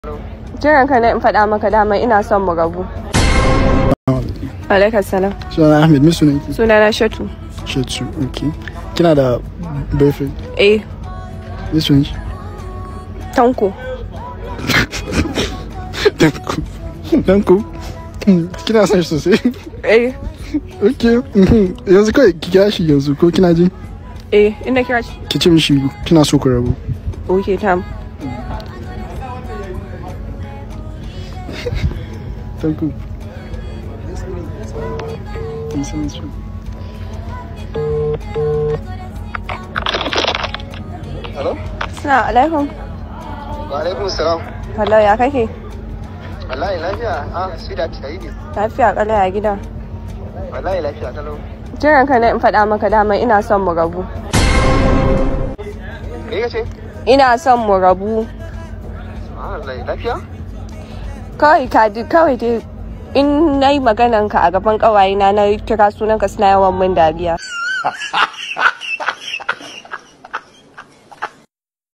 Jiran ka na in faɗa maka dama ina son mu rabu. Alaikas salam. Sunana Ahmed, me sunan ki? Sunana Shatu. Shetsu, okay. Kina da boyfriend? Eh, Me sunan ki? Tanko. Danko. Danko? Hmm, Kina son shi sosai? Eh, Okay. mhm. Yanzu kawai ki kira shi yanzu ko kina ji? eh, ina kira shi. Ki ce mishi kina so ku rabu. Okay, tam. Danko. Kin san shi? Hello? Assalamu alaikum. Wa alaikum salam. Hello, ya kake? Wallahi lafiya. Ah, sweetheart, sai ne. Lafiya kala ya gida. Wallahi lafiya kalau. Jiran ka na in faɗa maka dama ina son mu rabu. Me kace? Ina son mu rabu. Ah, wallahi lafiya? Kawai ka ji kawai dai in na yi maganan ka a gaban ƙawayena na kira sunanka suna yawan min dariya.